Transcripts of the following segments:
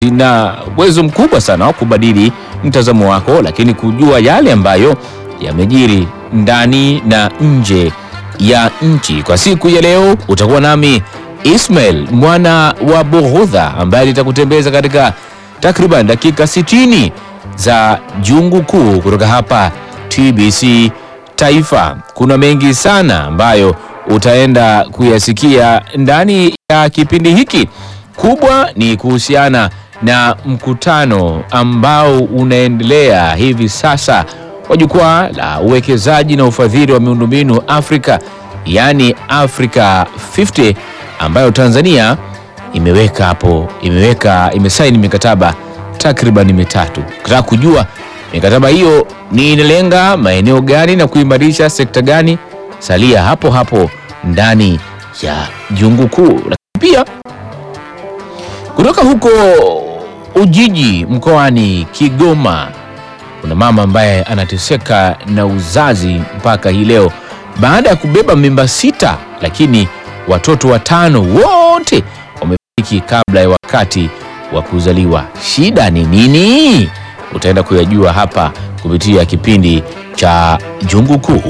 zina uwezo mkubwa sana wa kubadili mtazamo wako, lakini kujua yale ambayo yamejiri ndani na nje ya nchi. Kwa siku ya leo utakuwa nami Ismail mwana wa Bughudha ambaye litakutembeza katika takriban dakika 60 za jungu kuu kutoka hapa TBC Taifa. Kuna mengi sana ambayo utaenda kuyasikia ndani ya kipindi hiki. Kubwa ni kuhusiana na mkutano ambao unaendelea hivi sasa wa jukwaa la uwekezaji na ufadhili wa miundombinu Afrika, yaani Africa 50 ambayo Tanzania imeweka hapo, imeweka imesaini mikataba takriban mitatu. Ukitaka kujua mikataba hiyo ni inalenga maeneo gani na kuimarisha sekta gani, salia hapo hapo ndani ya jungu kuu. Lakini pia kutoka huko Ujiji mkoani Kigoma kuna mama ambaye anateseka na uzazi mpaka hii leo baada ya kubeba mimba sita, lakini watoto watano wote wamefariki kabla ya wakati wa kuzaliwa. Shida ni nini? Utaenda kuyajua hapa kupitia kipindi cha Jungu Kuu.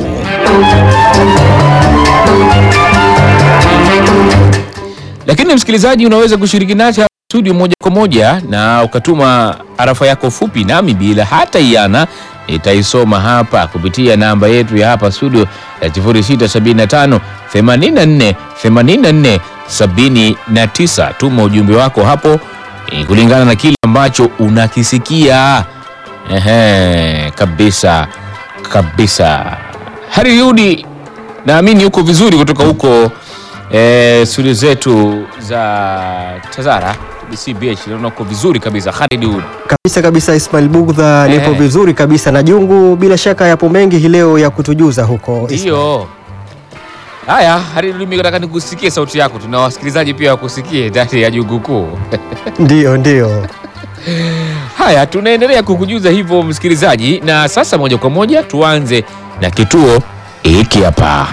Lakini msikilizaji, unaweza kushiriki nasi hapa studio moja kwa moja na ukatuma arafa yako fupi, nami bila hata iana nitaisoma hapa kupitia namba yetu ya hapa studio ya 0675 84 84 79. Tuma ujumbe wako hapo eh, kulingana na kile ambacho unakisikia. Ehe, kabisa kabisa. Hariudi, naamini uko vizuri kutoka huko eh, studio zetu za Tazara BCBH. Naona uko vizuri kabisa Hariudi. Kabisa kabisa, Ismail Bugdha, nipo Eh. vizuri kabisa na Jungu. Bila shaka yapo mengi hii leo ya kutujuza huko Ismail. Ndiyo. Haya, Haridi, mimi nataka nikusikie sauti yako, tuna wasikilizaji pia wakusikie ndani ya jungu kuu. Ndiyo, ndiyo. Haya, tunaendelea kukujuza hivyo msikilizaji, na sasa moja kwa moja tuanze na kituo hiki hapa.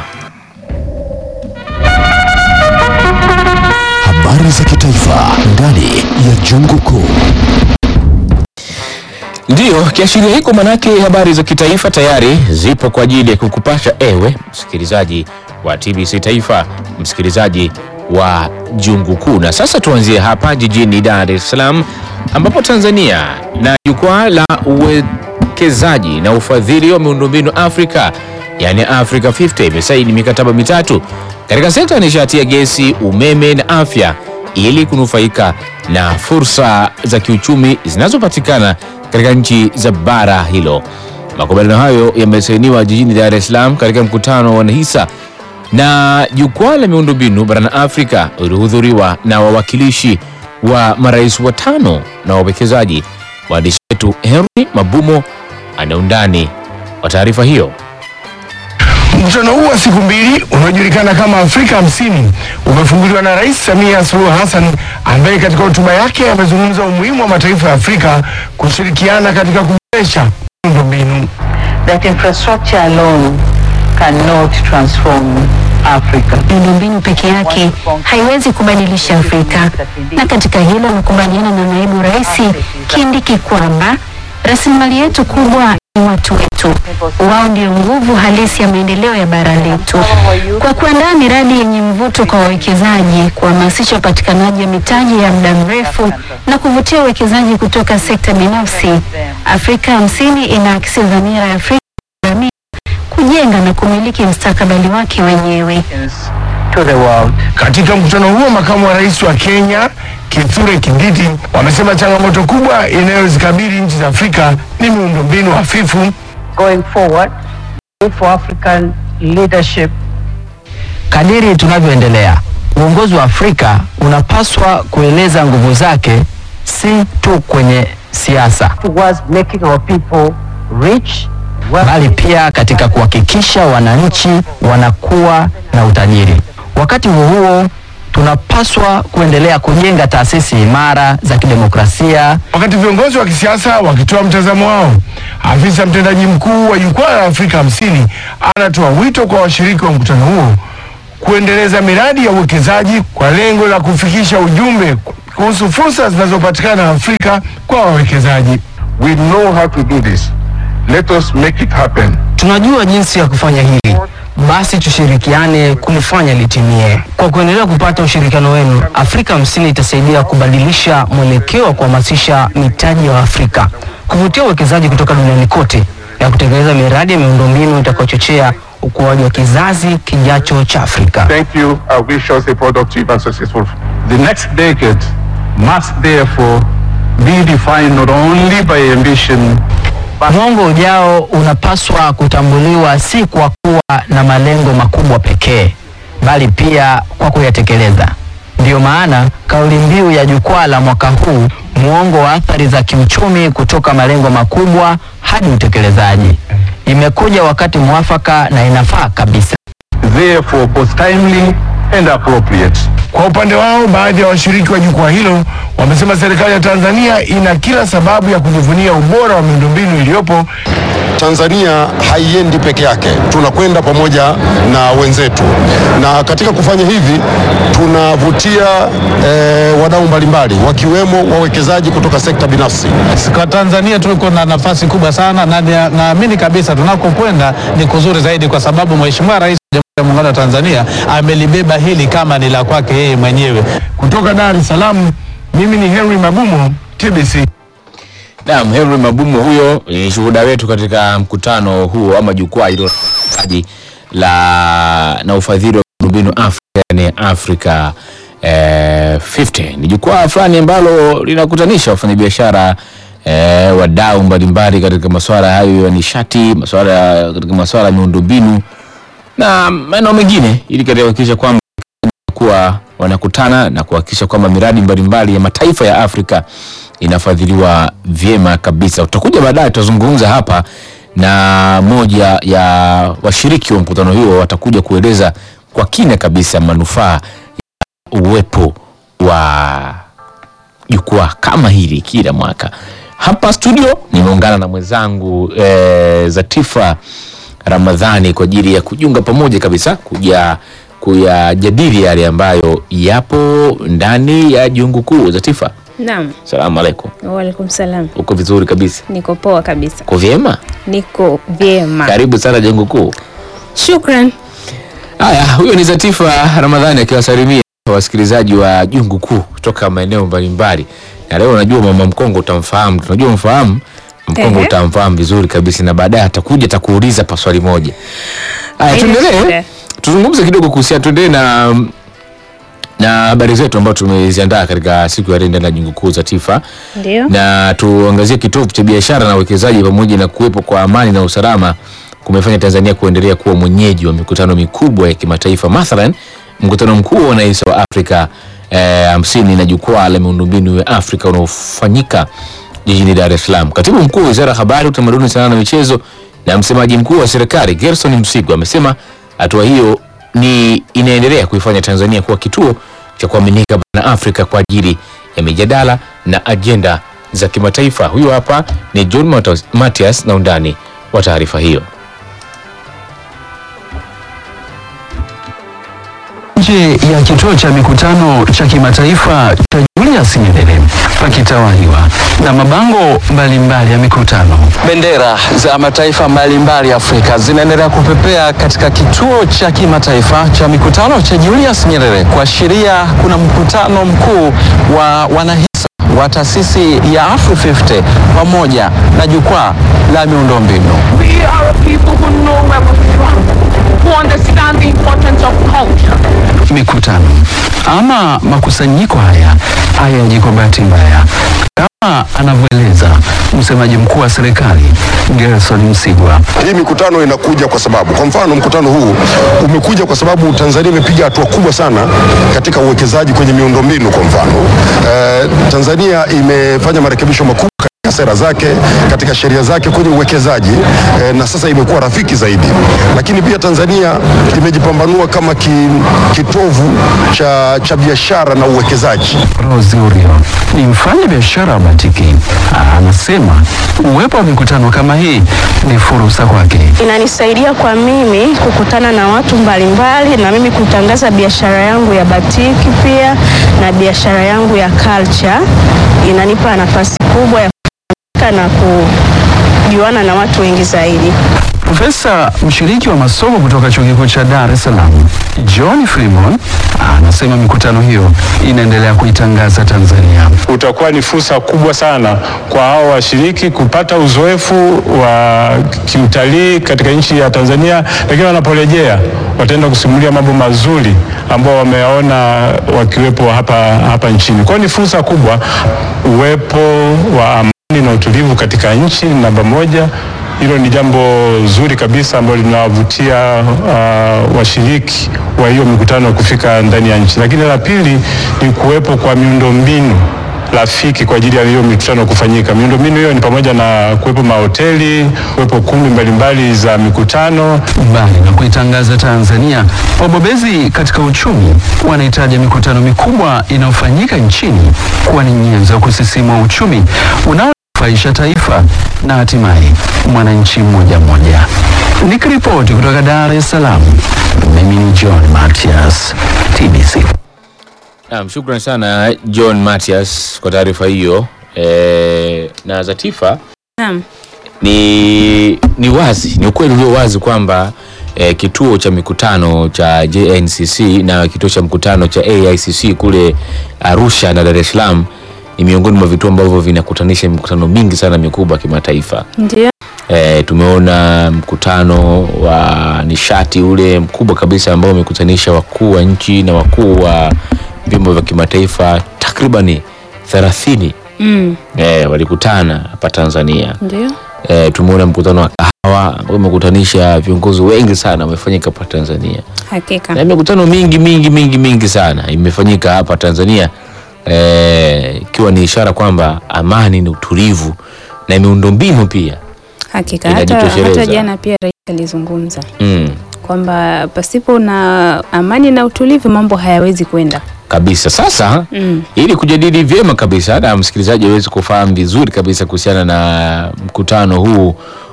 Habari za kitaifa ndani ya jungu kuu. Ndiyo, kiashiria hiko manake habari za kitaifa tayari zipo kwa ajili ya kukupasha ewe msikilizaji wa TBC Taifa, msikilizaji wa jungu kuu. Na sasa tuanzie hapa jijini Dar es Salaam ambapo Tanzania na jukwaa la uwekezaji na ufadhili wa miundombinu Afrika, yani Africa 50 imesaini mikataba mitatu katika sekta ya nishati ya gesi, umeme na afya ili kunufaika na fursa za kiuchumi zinazopatikana katika nchi za bara hilo. Makubaliano hayo yamesainiwa jijini Dar es Salaam katika mkutano wa wanahisa na jukwaa la miundombinu barani Afrika uliohudhuriwa na wawakilishi wa marais watano na wawekezaji. Mwandishi wetu Henry Mabumo ana undani wa taarifa hiyo. Mkutano huu wa siku mbili unaojulikana kama Afrika hamsini umefunguliwa na Rais Samia Suluhu Hassan ambaye katika hotuba yake amezungumza umuhimu wa mataifa ya Afrika kushirikiana katika kuboresha miundombinu. that infrastructure alone cannot transform Africa. miundombinu peke yake haiwezi kubadilisha Afrika, na katika hilo nakubaliana na naibu rais Kindiki kwamba rasilimali yetu kubwa ni watu wetu. Wao ndio nguvu halisi ya maendeleo ya bara letu. Kwa kuandaa miradi yenye mvuto kwa wawekezaji, kuhamasisha upatikanaji wa mitaji ya muda mrefu na kuvutia uwekezaji kutoka sekta binafsi, Afrika hamsini inaakisi dhamira ya Afrika jamii kujenga na kumiliki mustakabali wake wenyewe. To the world. Katika mkutano huo, makamu wa rais wa Kenya Kithure Kindiki wamesema changamoto kubwa inayozikabili nchi za Afrika ni miundombinu hafifu. Going forward, look for African leadership Kadiri tunavyoendelea, uongozi wa Afrika unapaswa kueleza nguvu zake si tu kwenye siasa, towards making our people rich, bali wealthy, pia katika kuhakikisha wananchi wanakuwa na utajiri. Wakati huo huo, tunapaswa kuendelea kujenga taasisi imara za kidemokrasia Wakati viongozi wa kisiasa wakitoa mtazamo wao, afisa mtendaji mkuu wa jukwaa la Afrika hamsini anatoa wito kwa washiriki wa mkutano huo kuendeleza miradi ya uwekezaji kwa lengo la kufikisha ujumbe kuhusu fursa zinazopatikana Afrika kwa wawekezaji. We know how to do this. Let us make it happen. Tunajua jinsi ya kufanya hili, basi tushirikiane kulifanya litimie. Kwa kuendelea kupata ushirikiano wenu, Afrika Hamsini itasaidia kubadilisha mwelekeo wa kuhamasisha mitaji ya Afrika, kuvutia uwekezaji kutoka duniani kote na kutekeleza miradi ya miundombinu itakayochochea ukuaji wa kizazi kijacho cha Afrika. Thank you. I wish us a productive and successful. The next decade must therefore be defined not only by ambition Mwongo ujao unapaswa kutambuliwa si kwa kuwa na malengo makubwa pekee, bali pia kwa kuyatekeleza. Ndiyo maana kauli mbiu ya jukwaa la mwaka huu, mwongo wa athari za kiuchumi kutoka malengo makubwa hadi utekelezaji, imekuja wakati mwafaka na inafaa kabisa. therefore both timely and appropriate. Kwa upande wao, baadhi ya washiriki wa jukwaa hilo wamesema serikali ya Tanzania ina kila sababu ya kujivunia ubora wa miundombinu iliyopo Tanzania haiendi peke yake, tunakwenda pamoja na wenzetu, na katika kufanya hivi tunavutia eh, wadau mbalimbali wakiwemo wawekezaji kutoka sekta binafsi. Kwa Tanzania tuko na nafasi kubwa sana na nia- naamini kabisa tunakokwenda ni kuzuri zaidi, kwa sababu Mheshimiwa Rais wa Jamhuri ya Muungano wa Tanzania amelibeba hili kama ni la kwake yeye mwenyewe. Kutoka Dar es Salaam, mimi ni Henry Magumo, TBC. Naam, Henry Mabumo huyo ni shuhuda wetu katika mkutano huo ama jukwaa hilo la na ufadhili wa miundombinu Afrika yani Africa eh, 50 ni jukwaa fulani ambalo linakutanisha wafanyabiashara eh, wadau mbalimbali katika masuala hayo ya nishati, masuala katika masuala ya miundombinu na maeneo mengine ili katika kuhakikisha kwamba kuwa wanakutana na kuhakikisha kwamba miradi mbalimbali ya mataifa ya Afrika inafadhiliwa vyema kabisa. Utakuja baadaye tutazungumza hapa na moja ya washiriki wa mkutano huo, watakuja kueleza kwa kina kabisa manufaa ya uwepo wa jukwaa kama hili kila mwaka. Hapa studio nimeungana na mwenzangu eh, Zatifa Ramadhani kwa ajili ya kujiunga pamoja kabisa kuja kuyajadili yale ambayo yapo ndani ya jungu kuu. Zatifa, Naam, salamu alaikum. waalaikum salam. Uko vizuri kabisa? Niko poa kabisa, Uko vyema? niko vyema, Karibu sana jungu kuu. shukran. Haya, huyo ni Zatifa Ramadhani akiwasalimia wasikilizaji wa jungu kuu kutoka maeneo mbalimbali. Na leo najua mama Mkongo utamfahamu, tunajua mfahamu Mkongo Ehe. utamfahamu vizuri kabisa, na baadaye atakuja atakuuliza pa swali moja. Haya, Haina tuendelee shida. tuzungumze kidogo kuhusiana, tuendelee na na habari zetu ambazo tumeziandaa katika siku ya leo ndani ya jungu kuu Zatifa Ndio, na tuangazie kitovu cha biashara na uwekezaji pamoja na kuwepo kwa amani na usalama kumefanya Tanzania kuendelea kuwa mwenyeji wa mikutano mikubwa ya kimataifa, mathalan mkutano mkuu wa wananchi wa Afrika eh, hamsini na jukwaa la miundombinu ya Afrika unaofanyika jijini Dar es Salaam. Katibu mkuu wa Wizara ya Habari, Utamaduni, Sanaa na Michezo na msemaji mkuu wa serikali Gerson Msigwa amesema hatua hiyo ni inaendelea kuifanya Tanzania kuwa kituo cha kuaminika barani Afrika kwa ajili ya mijadala na ajenda za kimataifa. Huyo hapa ni John Matos- Matias na undani wa taarifa hiyo. Nje ya kituo cha mikutano cha kimataifa cha Julius Nyerere pakitawaliwa na mabango mbalimbali ya mikutano. Bendera za mataifa mbalimbali Afrika zinaendelea kupepea katika kituo cha kimataifa cha mikutano cha Julius Nyerere kuashiria kuna mkutano mkuu wa wanahisa wa taasisi ya Afro50 pamoja na jukwaa la miundombinu. We are a people who know where we're from, who understand the importance of culture. Mikutano ama makusanyiko haya hayaji kwa bahati mbaya, kama anavyoeleza msemaji mkuu wa serikali Gerson Msigwa. Hii mikutano inakuja kwa sababu, kwa mfano, mkutano huu umekuja kwa sababu Tanzania imepiga hatua kubwa sana katika uwekezaji kwenye miundombinu. Kwa mfano eh, Tanzania imefanya marekebisho makubwa katika sera zake, katika sheria zake kwenye uwekezaji eh, na sasa imekuwa rafiki zaidi. Lakini pia Tanzania imejipambanua kama ki, kitovu cha, cha biashara na uwekezaji. Rose Urio ni mfanya biashara wa batiki, anasema uwepo wa mikutano kama hii ni fursa kwake. Inanisaidia kwa mimi kukutana na watu mbalimbali na mimi kutangaza biashara yangu ya batiki pia na biashara yangu ya culture. Inanipa nafasi kubwa ya kufika na kujuana na watu wengi zaidi. Profesa mshiriki wa masomo kutoka chuo kikuu cha Dar es Salaam John Freeman anasema mikutano hiyo inaendelea kuitangaza Tanzania. utakuwa ni fursa kubwa sana kwa hao washiriki kupata uzoefu wa kiutalii katika nchi ya Tanzania, lakini wanaporejea wataenda kusimulia mambo mazuri ambao wameyaona wakiwepo hapa, hapa nchini. Kwa hiyo ni fursa kubwa, uwepo wa amani na utulivu katika nchi ni namba moja. Hilo ni jambo zuri kabisa ambalo linawavutia uh, washiriki wa hiyo mikutano kufika ndani ya nchi. Lakini la pili ni kuwepo kwa miundombinu rafiki kwa ajili ya hiyo mikutano kufanyika. Miundombinu hiyo ni pamoja na kuwepo mahoteli, kuwepo kumbi mbalimbali za mikutano. Mbali na kuitangaza Tanzania, wabobezi katika uchumi wanahitaji mikutano mikubwa inayofanyika nchini kuwa ni nyenzo ya kusisimua uchumi unaonufaisha taifa na hatimaye mwananchi mmoja mmoja. Nikiripoti kutoka Dar es Salaam, mimi ni John Matias, TBC. Naam, shukran sana John Matias kwa taarifa hiyo e, na Zatifa Naam. ni, ni wazi ni ukweli ulio wazi kwamba e, kituo cha mikutano cha JNCC na kituo cha mkutano cha AICC kule Arusha na Dar es Salaam ni miongoni mwa vituo ambavyo vinakutanisha mikutano mingi sana mikubwa ya kimataifa. Ndio. E, tumeona mkutano wa nishati ule mkubwa kabisa ambao umekutanisha wakuu wa nchi na wakuu wa vyombo vya kimataifa takribani 30 Mm. e, walikutana hapa Tanzania. Ndio. E, tumeona mkutano wa kahawa ambao umekutanisha viongozi wengi sana umefanyika hapa Tanzania, Hakika. na mikutano mingi mingi mingi mingi sana imefanyika hapa Tanzania eh, ikiwa ni ishara kwamba amani na utulivu na miundombinu pia Hakika. Hata, Inajitosheleza. hata jana pia rais alizungumza mm. kwamba pasipo na amani na utulivu mambo hayawezi kwenda. kabisa. Sasa Mm. ili kujadili vyema kabisa na msikilizaji aweze kufahamu vizuri kabisa kuhusiana na mkutano huu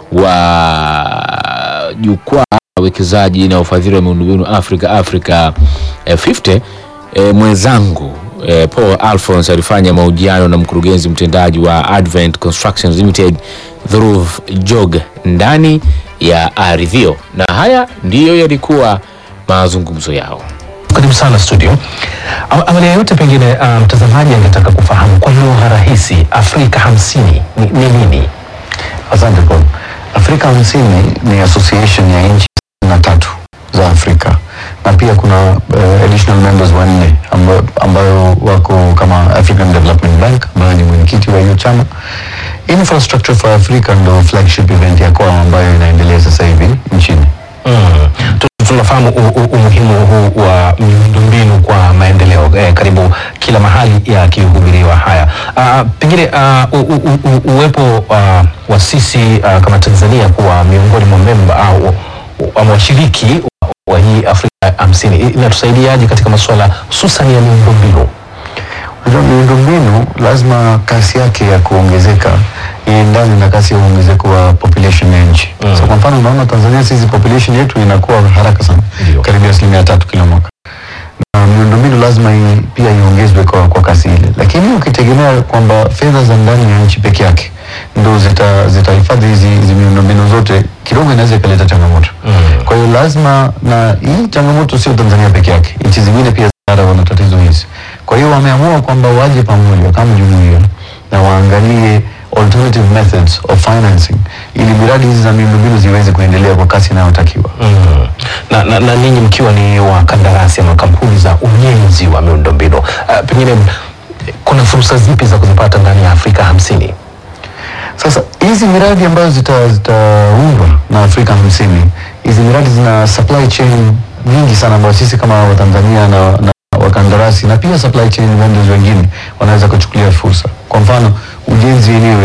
wa jukwaa la uwekezaji na ufadhili wa miundombinu Afrika Africa eh, 50 eh, mwenzangu eh, Paul Alphonse alifanya mahojiano na mkurugenzi mtendaji wa Advent Constructions Limited Dhruv Jog ndani ya Arivio, na haya ndiyo yalikuwa mazungumzo yao. Karibu sana studio. Awa- Awali ya yote pengine uh, mtazamaji angetaka kufahamu kwa lugha rahisi Afrika hamsini ni, ni nini? Asante Paul. Afrika hamsini ni association ya nchi na tatu za Afrika na pia kuna uh, additional members wanne ambayo, ambayo wako kama African Development Bank ambayo ni mwenyekiti wa hiyo chama. Infrastructure for Africa ndo flagship event ya kwao ambayo inaendelea sasa hivi nchini. Mm. Tu- Tunafahamu u- u- umuhimu huu wa miundombinu kwa maendeleo eh, karibu kila mahali yakihubiriwa haya. Uh, pengine uh, u, u, u, uwepo uh, wa sisi uh, kama Tanzania kuwa miongoni mwa memba au uh, washiriki wa, wa hii Afrika hamsini inatusaidiaje katika masuala hususan ya miundombinu? Unajua miundombinu lazima kasi yake ya kuongezeka iendane na kasi ya uongezeko wa population ya nchi. So kwa mfano unaona Tanzania sisi population yetu inakuwa haraka sana, karibu asilimia tatu kila mwaka, na miundombinu lazima i, pia iongezwe kwa, kwa kasi ile, lakini ukitegemea kwamba fedha za ndani ya nchi peke yake ndo zita zitahifadhi hizi hizi miundombinu zote, kidogo inaweza ikaleta changamoto. Kwa hiyo lazima, na hii changamoto sio Tanzania peke yake, nchi zingine pia bara wana tatizo hizi. Kwa hiyo wameamua kwamba waje pamoja kama jumuiya na waangalie alternative methods of financing ili miradi hizi za miundombinu ziweze kuendelea kwa kasi inayotakiwa. Mm. Na, na, na ninyi mkiwa ni wakandarasi ama kampuni za ujenzi wa miundombinu uh, pengine eh, kuna fursa zipi za kuzipata ndani ya Afrika hamsini? Sasa hizi miradi ambazo zita- zitaundwa na Afrika hamsini, hizi miradi zina supply chain nyingi sana ambayo sisi kama Watanzania na, na wakandarasi na pia supply chain vendors wengine wanaweza kuchukulia fursa. Kwa mfano ujenzi wenyewe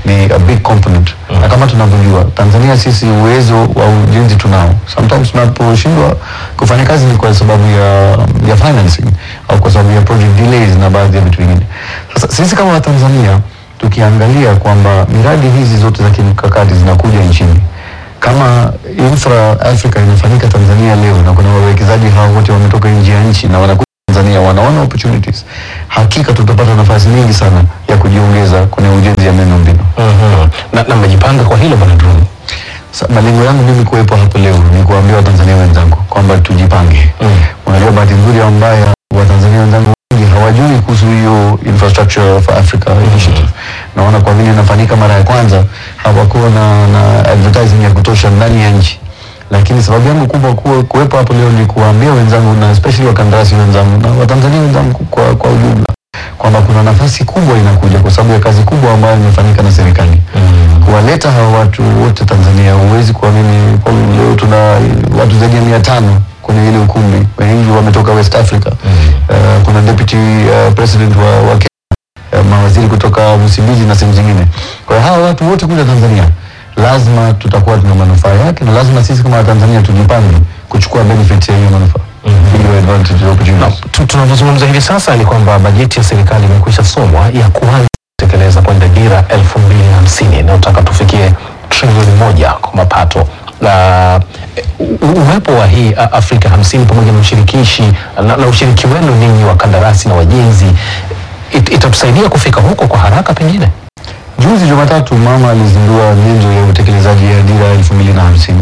ni a big component na kama tunavyojua Tanzania sisi uwezo wa ujenzi tunao. Sometimes tunaposhindwa kufanya kazi ni kwa sababu ya, ya financing au kwa sababu ya project delays na baadhi ya vitu vingine. Sasa sisi kama Watanzania tukiangalia kwamba miradi hizi zote za kimkakati zinakuja nchini kama infra Africa inafanyika Tanzania leo na kuna wawekezaji hao wote wametoka nje ya nchi na wanakuja Tanzania wanaona opportunities, hakika tutapata nafasi nyingi sana ya kujiongeza kwenye ujenzi ya miundombinu. Mhm. Na, na mmejipanga kwa hilo bwana Druni? Sa- Malengo yangu mimi kuwepo hapo leo ni kuambia Watanzania wenzangu kwamba tujipange. Unajua, bahati nzuri ambayo Watanzania wenzangu wengi hawajui kuhusu hiyo infrastructure for Africa initiative. Naona kwa vile inafanyika mara ya kwanza hawakuwa na, na advertising ya kutosha ndani ya nchi, lakini sababu yangu kubwa kuwa, kuwepo hapo leo ni kuwaambia wenzangu na especially wakandarasi wenzangu na Watanzania wenzangu kwa, kwa ujumla kwamba kuna nafasi kubwa inakuja kwa sababu ya kazi kubwa ambayo imefanyika na serikali kuwaleta hawa watu wote Tanzania. Huwezi kuamini kwa leo tuna watu zaidi ya mia tano kwenye ile ukumbi, wengi wametoka West Africa. Uh, kuna deputy uh, president wa, wa Kenya, uh, mawaziri kutoka Msumbiji na sehemu zingine. Kwa hiyo hawa watu wote kuja Tanzania lazima tutakuwa tuna manufaa yake, na lazima sisi kama Watanzania tujipange kuchukua benefit ya hiyo manufaa hiyo advantage opportunities. Tu- Tunavyozungumza hivi sasa ni kwamba bajeti ya serikali imekwisha somwa ya kuanza kutekeleza kwenda dira elfu mbili na hamsini inayotaka tufikie trilioni moja kwa mapato na eh, u- uwepo wa hii a- Afrika hamsini pamoja na ushirikishi na, na ushiriki wenu ninyi wakandarasi na wajenzi it, itatusaidia kufika huko kwa haraka pengine. Juzi Jumatatu mama alizindua nyenzo ya utekelezaji ya dira elfu mbili na hamsini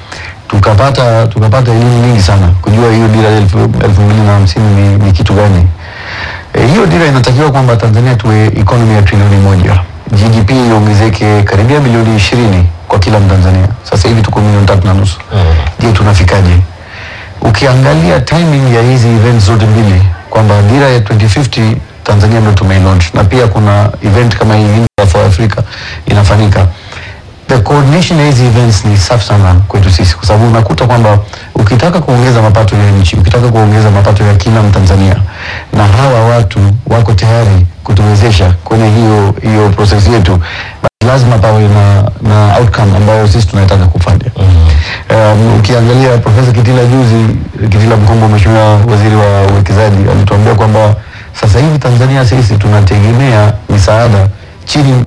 tukapata tukapata elimu nyingi sana kujua hiyo dira elfu elfu mbili na hamsini ni, ni kitu gani. E, hiyo dira inatakiwa kwamba Tanzania tuwe economy ya trilioni moja, GDP iongezeke karibia bilioni ishirini kwa kila Mtanzania. Sasa hivi tuko milioni tatu na nusu. Je, tunafikaje? Ukiangalia timing ya hizi events zote mbili kwamba dira ya 2050 Tanzania ndio tumeilaunch na pia kuna event kama hii Infra for Africa inafanyika. The coordination ya hizi events ni safi sana kwetu sisi, kwa sababu unakuta kwamba ukitaka kuongeza mapato ya nchi, ukitaka kuongeza mapato ya kila Mtanzania, na hawa watu wako tayari kutuwezesha kwenye hiyo hiyo process yetu, basi lazima pawe na, na outcome ambayo sisi tunataka kufanya. Um, ukiangalia Profesa Kitila juzi, Kitila Mkumbo, mheshimiwa waziri wa uwekezaji, alituambia kwamba sasa hivi Tanzania sisi tunategemea misaada chini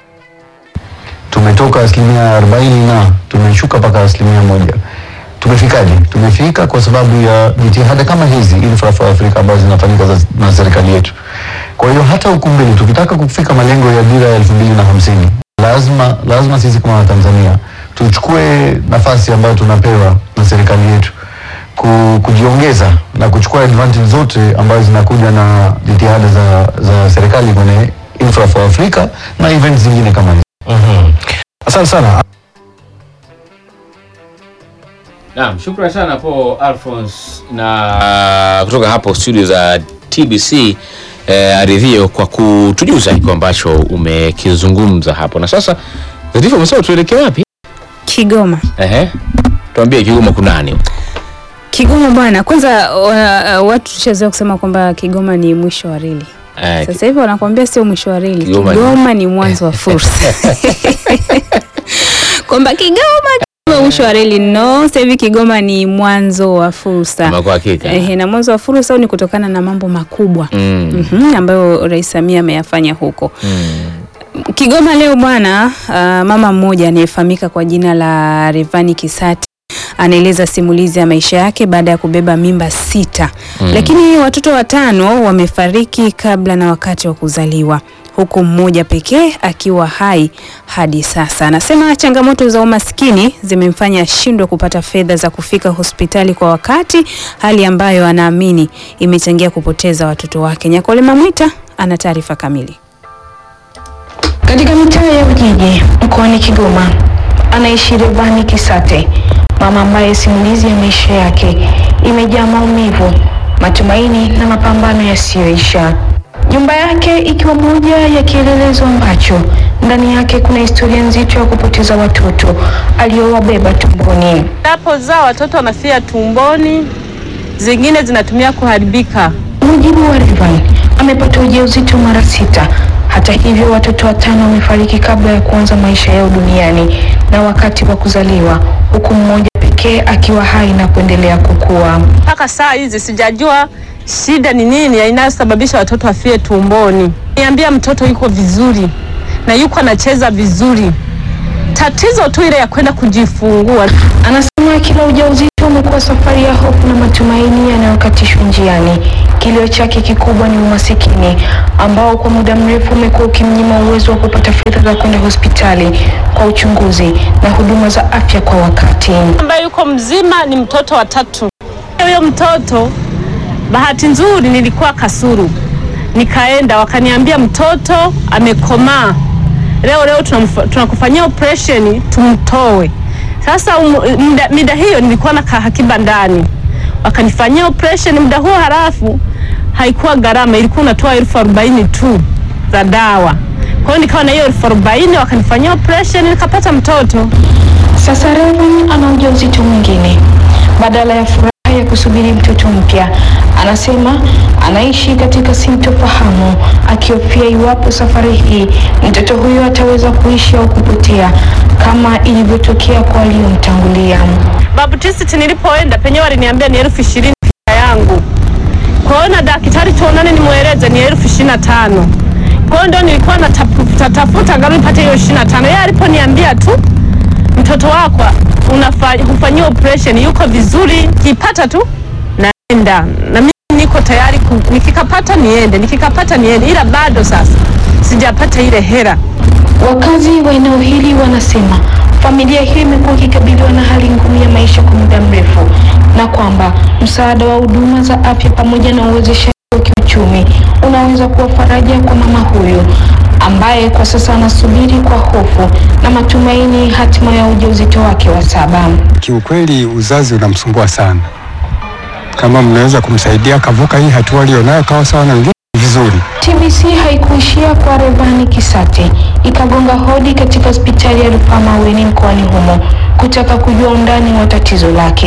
tumetoka asilimia arobaini na tumeshuka mpaka asilimia moja. Tumefikaje? Tumefika kwa sababu ya jitihada kama hizi Infra for Africa ambazo zinafanyika za- na serikali yetu. Kwa hiyo hata huku mbele tukitaka kufika malengo ya dira ya elfu mbili na hamsini lazima lazima sisi kama Watanzania tuchukue nafasi ambayo tunapewa na serikali yetu ku, kujiongeza na kuchukua advantage zote ambazo zinakuja na jitihada za, za serikali kwenye Infra for Africa na events zingine kama hizi. Asante sana. Naam, shukrani sana po Alphonse na kutoka hapo studio za TBC eh, Aridhio kwa kutujuza hiko ambacho umekizungumza hapo. Na sasa Zatifu, umesema tuelekee wapi? Kigoma. Ehe, tuambie Kigoma kunani? Kigoma bwana, kwanza uh, watu tushazoea kusema kwamba Kigoma ni mwisho wa reli. Eh, Sasa hivi wanakuambia sio mwisho wa reli, Kigoma Kigoma, ni- ni mwanzo wa fursa. kwamba Kigoma Kigoma mwisho wa reli no, sasa hivi Kigoma ni mwanzo wa fursa. Ama kwa hakika. Ehe, na mwanzo wa fursa huu ni kutokana na mambo makubwa Mm. Mhm, ambayo Rais Samia ameyafanya huko. Kigoma leo bwana, uh, mama mmoja anayefahamika kwa jina la Revani Kisati anaeleza simulizi ya maisha yake baada ya kubeba mimba sita Mm. lakini watoto watano wamefariki kabla na wakati wa kuzaliwa huku mmoja pekee akiwa hai hadi sasa. Anasema changamoto za umaskini zimemfanya ashindwe kupata fedha za kufika hospitali kwa wakati, hali ambayo anaamini imechangia kupoteza watoto wake. Nyakole Mamwita ana taarifa kamili. Katika mitaa ya Ujiji mkoani Kigoma anaishi Revani Kisate, mama ambaye simulizi ya maisha yake imejaa maumivu, matumaini na mapambano yasiyoisha. Nyumba yake ikiwa moja ya kielelezo ambacho ndani yake kuna historia nzito ya kupoteza watoto aliyowabeba tumboni. Napozaa watoto wanafia tumboni, zingine zinatumia kuharibika. Kwa mujibu wa Revan, amepata ujauzito mara sita Hata hivyo, watoto watano wamefariki kabla ya kuanza maisha yao duniani na wakati wa kuzaliwa, huku mmoja pekee akiwa hai na kuendelea kukua. Mpaka saa hizi sijajua shida ni nini inayosababisha watoto wafie tumboni. Niambia mtoto yuko vizuri na yuko anacheza vizuri, tatizo tu ile ya kwenda kujifungua. Anasema kila ujauzito umekuwa safari ya hofu na matumaini yanayokatishwa njiani. Kilio chake kikubwa ni umasikini ambao kwa muda mrefu umekuwa ukimnyima uwezo wa kupata fedha za kwenda hospitali kwa uchunguzi na huduma za afya kwa wakati. ambaye yuko mzima ni mtoto wa tatu. Huyo mtoto bahati nzuri nilikuwa Kasuru, nikaenda wakaniambia mtoto amekomaa, leo leo tunamfa- tunakufanyia operation tumtoe. Sasa um, mida, mida hiyo nilikuwa na kahakiba ndani, wakanifanyia operation muda huo, halafu haikuwa gharama, ilikuwa unatoa elfu arobaini tu za dawa. Kwa hiyo nikawa na hiyo elfu arobaini wakanifanyia operation nikapata mtoto. Sasa Revan ana ujauzito mwingine. Badala ya furaha ya kusubiri mtoto mpya, anasema anaishi katika sintofahamu, akihofia iwapo safari hii mtoto huyo ataweza kuishi au kupotea kama ilivyotokea kwa waliomtangulia. Baptist nilipoenda penyewe waliniambia ni elfu ishirini fika yangu. Kwa hiyo na daktari tuonane nimweleze ni elfu ishirini na tano. Kwa hiyo ndio nilikuwa natafuta tafuta angalau nipate hiyo ishirini na tano. Yeye aliponiambia tu mtoto wako unafa- hufanyiwa operation yuko vizuri, kipata tu naenda na mimi niko tayari ku, nikikapata niende, nikikapata niende, ila bado sasa sijapata ile hera. Wakazi wa eneo hili wanasema familia hiyo imekuwa ikikabiliwa na hali ngumu ya maisha kwa muda mrefu na kwamba msaada wa huduma za afya pamoja na uwezeshaji wa kiuchumi unaweza kuwa faraja kwa mama huyu ambaye kwa sasa anasubiri kwa hofu na matumaini hatima ya ujauzito wake wa saba. Kiukweli uzazi unamsumbua sana. Kama mnaweza kumsaidia akavuka hii hatua aliyonayo kawa sawa na wengine vizuri. TBC haikuishia kwa Revani Kisate, ikagonga hodi katika hospitali ya rufaa Maweni mkoani humo kutaka kujua undani wa tatizo lake.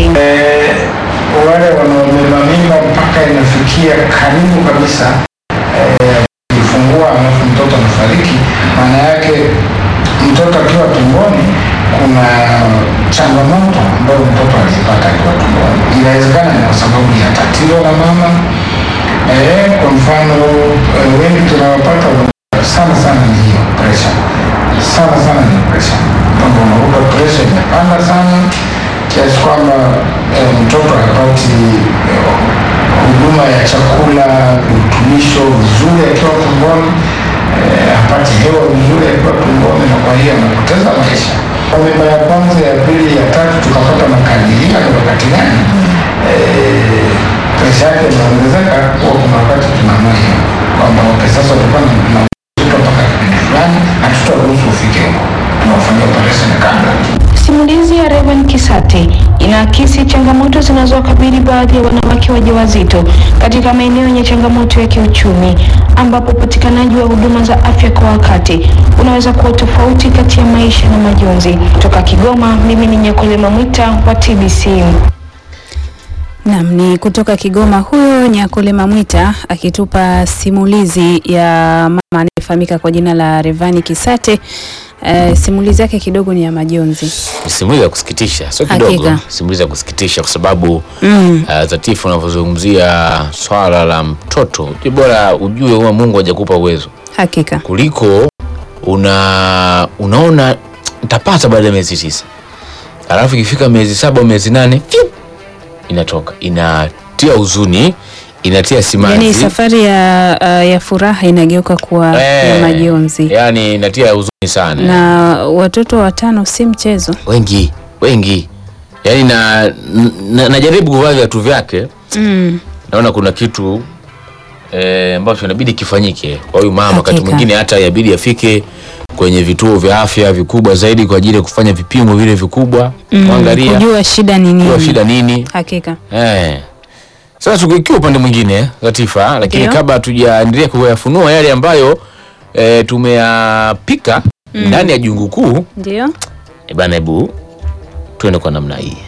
wale wanaobeba mimba mpaka inafikia karibu kabisa eh, kujifungua alafu mtoto anafariki, maana yake mtoto akiwa tumboni kuna changamoto ambayo mtoto alizipata akiwa tumboni. Inawezekana ni kwa sababu ya tatizo la mama eh, kwa mfano eh, wengi tunawapata sana sana ni hiyo pressure, sana sana ni pressure, kwamba unakuta pressure imepanda sana kiasi kwamba eh, mtoto hapati eh, huduma ya chakula, virutubisho vizuri akiwa tumboni, eh, hapati hewa vizuri akiwa tumboni, na kwa hiyo anapoteza maisha. Kwa mimba ya kwanza, ya pili, ya tatu tukapata makadirio ni wakati gani eh, presha yake inaongezeka, huwa kuna wakati tunaamua hiyo kwamba okay, sasa utakuwa na na uzito mpaka kipindi fulani, na tutaruhusu ufike huko, tunafanyia operation kabla Simulizi ya Revan Kisate inaakisi changamoto zinazowakabili baadhi ya wanawake wajawazito katika maeneo yenye changamoto ya kiuchumi, ambapo upatikanaji wa huduma za afya kwa wakati unaweza kuwa tofauti kati ya maisha na majonzi. Kutoka Kigoma, mimi ni Nyakolema Mwita wa TBC. Naam, ni kutoka Kigoma huyo Nyakolema Mwita akitupa simulizi ya mama anayefahamika kwa jina la Revani Kisate. Uh, simulizi yake kidogo ni ya majonzi. Ni simulizi ya kusikitisha, sio Hakika. kidogo, simulizi ya kusikitisha kwa sababu Mm. uh, Zatifu unavyozungumzia swala la mtoto, ni bora ujue huwa Mungu hajakupa uwezo Hakika. kuliko una unaona nitapata baada ya miezi tisa, alafu ikifika miezi saba au miezi nane fiu, inatoka, inatia huzuni, inatia simanzi Yaani safari ya, uh, ya furaha inageuka kuwa ya Eh, majonzi. yani inatia huzuni sana Na watoto watano si mchezo. wengi wengi yani na, na, najaribu kuvaa viatu vyake Mm. naona kuna kitu eh, ambacho inabidi kifanyike kwa huyu mama wakati Hakika. mwingine hata yabidi afike kwenye vituo vya afya vikubwa zaidi kwa ajili ya kufanya vipimo vile vikubwa Mm. kuangalia Kujua shida ni kujua nini. shida nini Hakika. eh. Sasa tukiwa upande mwingine Latifa, lakini Ndio. kabla hatujaendelea kuyafunua yale ambayo eh, tumeyapika Mm. ndani ya jungu kuu Ndio. eh, bana, hebu tuende kwa namna hii.